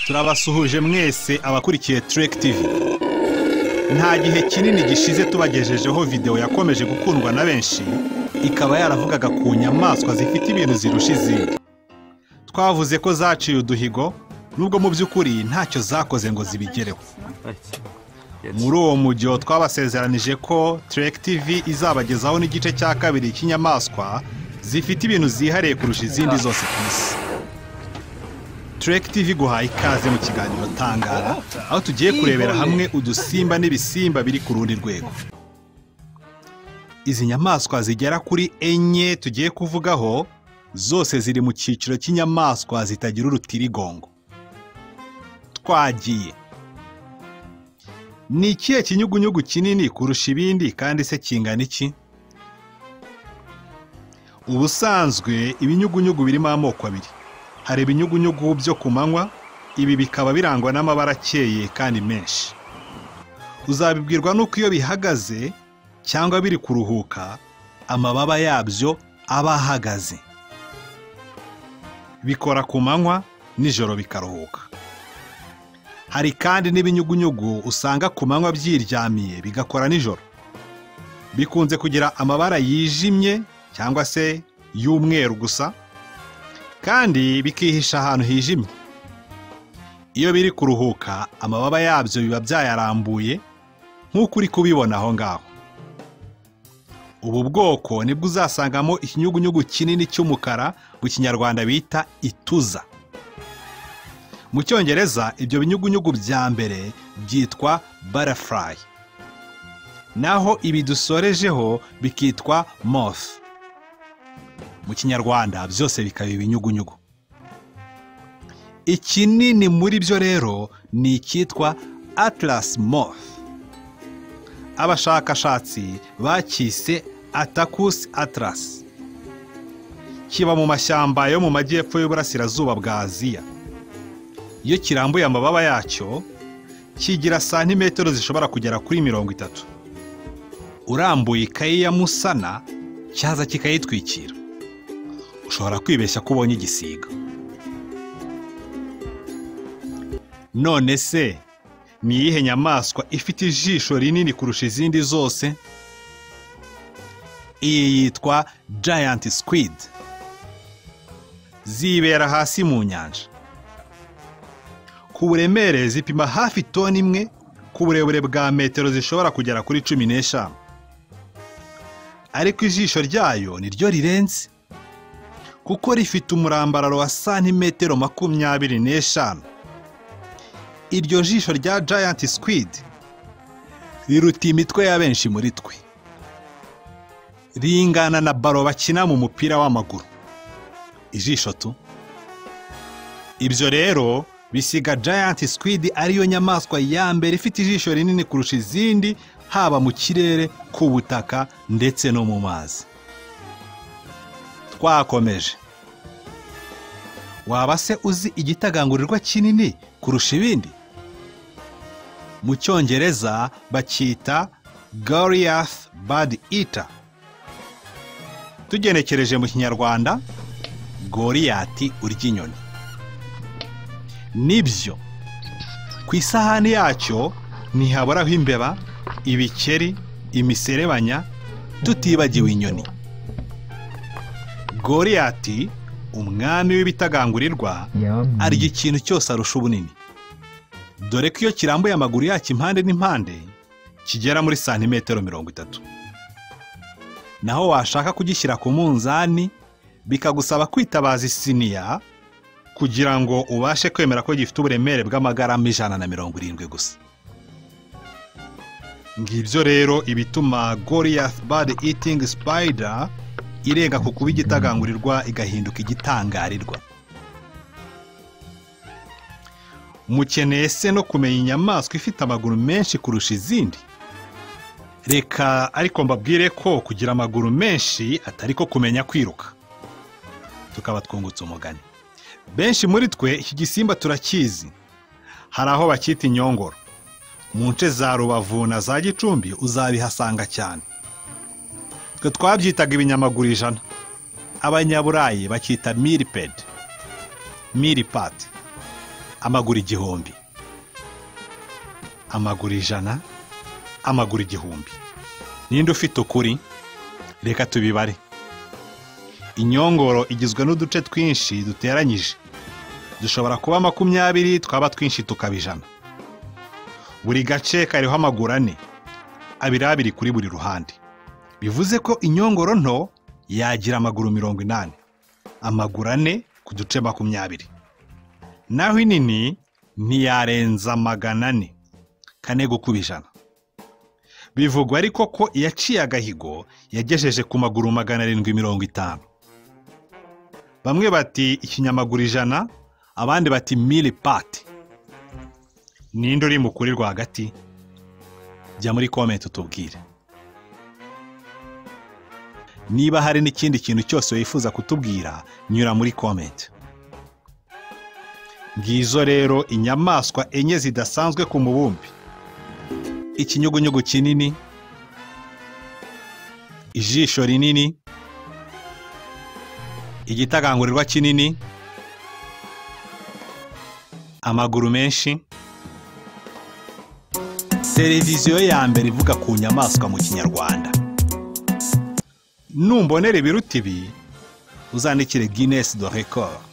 turabasuhuje mwese abakurikiye Trek TV nta gihe kinini gishize tubagejejeho video yakomeje gukundwa na benshi ikaba yaravugaga ku nyamaswa zifite ibintu zirusha izindi twavuze ko zaciye uduhigo nubwo mu by'ukuri ntacyo zakoze ngo zibigereho muri uwo mujyo twabasezeranije ko Trek TV izabagezaho n'igice cya kabiri cy'inyamaswa zifite ibintu zihariye kurusha izindi zose ku isi Trek TV guhaye ikaze mu kiganiro Tangara aho tugiye kurebera hamwe udusimba n'ibisimba biri ku rundi rwego izi nyamaswa zigera kuri enye tugiye kuvugaho zose ziri mu cyiciro cy'inyamaswa zitagira urutirigongo twagiye ni ikihe kinyugunyugu kinini kurusha ibindi kandi se kingana iki ubusanzwe ibinyugunyugu birimo amoko abiri hari ibinyugunyugu byo ku manywa ibi bikaba birangwa n'amabara akeye kandi menshi uzabibwirwa n'uko iyo bihagaze cyangwa biri kuruhuka amababa yabyo aba ahagaze bikora ku manywa nijoro bikaruhuka hari kandi n'ibinyugunyugu usanga ku manywa byiryamiye bigakora nijoro bikunze kugira amabara yijimye cyangwa se y'umweru gusa kandi bikihisha ahantu hijimye iyo biri kuruhuka amababa yabyo biba byayarambuye nk'uko uri kubibona aho ngaho ubu bwoko nibwo uzasangamo ikinyugunyugu kinini cy'umukara mu kinyarwanda bita ituza mu cyongereza ibyo binyugunyugu bya mbere byitwa barafurayi naho ibi dusorejeho bikitwa mofu mu kinyarwanda byose bikaba ibinyugunyugu ikinini muri byo rero ni icyitwa atarasi mofu abashakashatsi bacyise atakusi atarasi kiba mu mashyamba yo mu majyepfo y'uburasirazuba bwa aziya iyo kirambuye amababa yacyo kigira santimetero zishobora kugera kuri mirongo itatu urambuye ikayi ya musana cyaza kikayitwikira ushobora kwibeshya ko ubonye igisiga none se ni iyihe nyamaswa ifite ijisho rinini kurusha izindi zose iyi yitwa giant squid zibera hasi mu nyanja ku buremere zipima hafi toni imwe ku burebure bwa metero zishobora kugera kuri cumi n'eshanu ariko ijisho ryayo ni ryo rirenze kuko rifite umurambararo wa santimetero makumyabiri n'eshanu iryo jisho rya giant squid riruta imitwe ya benshi muri twe ringana na baro bakina mu mupira w'amaguru ijisho tu ibyo rero bisiga giant squid ariyo nyamaswa ya mbere ifite ijisho rinini kurusha izindi haba mu kirere ku butaka ndetse no mu mazi twakomeje waba se uzi igitagangurirwa kinini kurusha ibindi mu cyongereza bacyita goliath bad eater tugenekereje mu kinyarwanda goriyati urya inyoni nibyo ku isahani yacyo ntihaburaho imbeba ibikeri imiserebanya tutibagiwe inyoni goriyati umwami w'ibitagangurirwa arya ikintu cyose arusha ubunini dore ko iyo kirambuye amaguru yacyo impande n'impande kigera muri santimetero mirongo itatu naho washaka kugishyira ku munzani bikagusaba kwitabaza isiniya kugira ngo ubashe kwemera ko gifite uburemere bw'amagarama ijana na mirongo irindwi gusa ngibyo rero ibituma goriyath bad eating spider irega ku kuba igitagangurirwa igahinduka igitangarirwa mukeneye se no kumenya inyamaswa ifite amaguru menshi kurusha izindi reka ariko mbabwire ko kugira amaguru menshi atari ko kumenya kwiruka tukaba twungutse umugani benshi muri twe iki gisimba turakizi hari aho bacyita inyongoro mu nce za rubavu na za gicumbi uzabihasanga cyane twe twabyitaga ibinyamaguru ijana abanyaburayi bacyita miripedi miripati amaguru igihumbi amaguru ijana amaguru igihumbi ninde ufite ukuri reka tubibare inyongoro igizwe n'uduce twinshi duteranyije dushobora kuba makumyabiri twaba twinshi tukaba ijana buri gace kariho amaguru ane abiri abiri kuri buri ruhande bivuze ko inyongoro nto yagira amaguru mirongo inani amaguru ane ku duce makumyabiri naho inini ntiyarenza magana ane kane gukuba ijana bivugwa ariko ko iyaciye agahigo yagejeje ku maguru magana arindwi mirongo itanu bamwe bati ikinyamaguru ijana abandi bati mili pati ninde uri mu kuri rwagati jya muri komenti utubwire niba hari n'ikindi kintu cyose wifuza kutubwira nyura muri komenti ngizo rero inyamaswa enye zidasanzwe ku mubumbi ikinyugunyugu kinini ijisho rinini igitagangurirwa kinini amaguru menshi televiziyo ya mbere ivuga ku nyamaswa mu kinyarwanda numbonera ibiruta ibi uzandikire guinness do record